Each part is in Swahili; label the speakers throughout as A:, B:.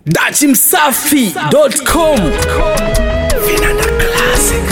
A: dachimsafi.com vinanda classic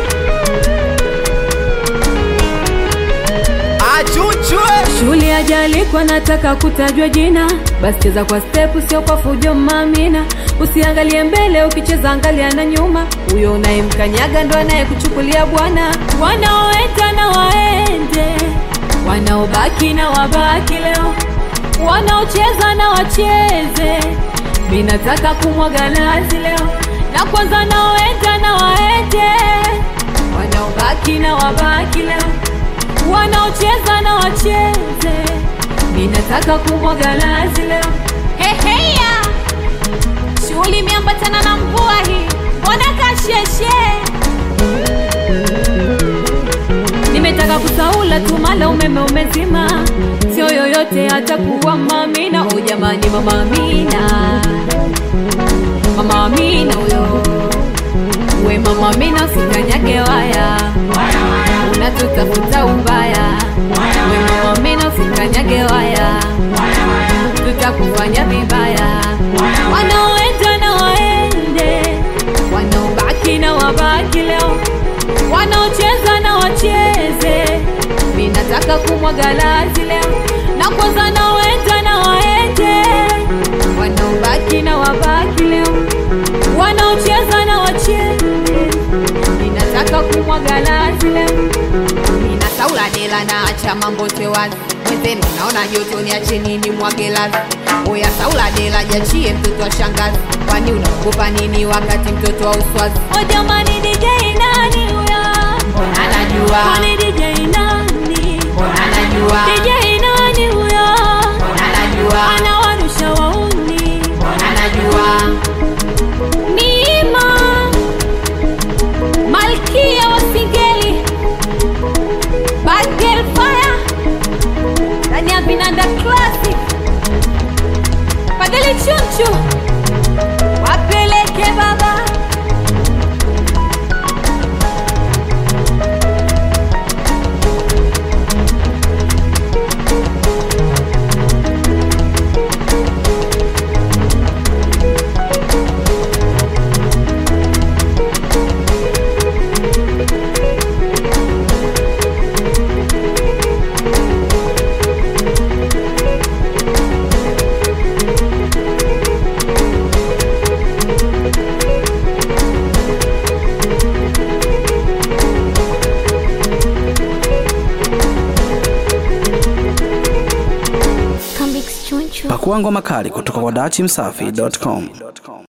B: achuchwe
C: Shule ajalikwa nataka kutajwa jina, basi cheza kwa step, sio kwa fujo mamina. Usiangalie mbele, ukicheza angalia na nyuma. Huyo unayemkanyaga ndo anayekuchukulia bwana. Wanaoenda na waende, wanaobaki na wabaki leo, wanaocheza na wacheze. Mi nataka kumwaga nazi leo, na kwanza naoenda na waende, wanaobaki na wabaki leo wanaocheza na wacheze, mi nataka kumwaga nazi leo.
D: Heheya, shughuli imeambatana na mvua hii, mbona kasheshe?
C: Nimetaka kusaula tu, mala umeme umezima, sio yoyote atakuwa mamina. O jamani, mama Amina, mama Amina huyo, we mama Amina, usikanyage waya, unatutafuta ubaya. We mama Amina, usikanyage waya, tutakufanya vibaya. Wanaoenda na waende, wanaobaki na wabaki leo wanaocheza na wacheze. Mi nataka kumwaga lazi leo, na kwanza naoenda na waende, wanaobaki na wabaki leo, wanaocheza na wacheze. Mi nataka kumwaga lazi leo,
D: Nina saula dela na acha mambo tewazi mwenzenu, naona joto niache nini mwage lazi. Oya saula dela jachie mtoto wa shangazi, kwani unaogopa nini wakati mtoto wa uswazi?
C: o jamani, DJ nani huyo?
D: Anajua,
C: Kwani DJ nani?
D: anajua,
C: DJ nani huyo?
D: anajua,
C: Anawarusha wauni
D: anajua.
C: Nima Malkia wa Singeli Bad Girl Fire ndani ya Vinanda Classic Fadhili Chunchu wapeleke baba
A: pakua ngoma kali kutoka kwa dachimsafi.com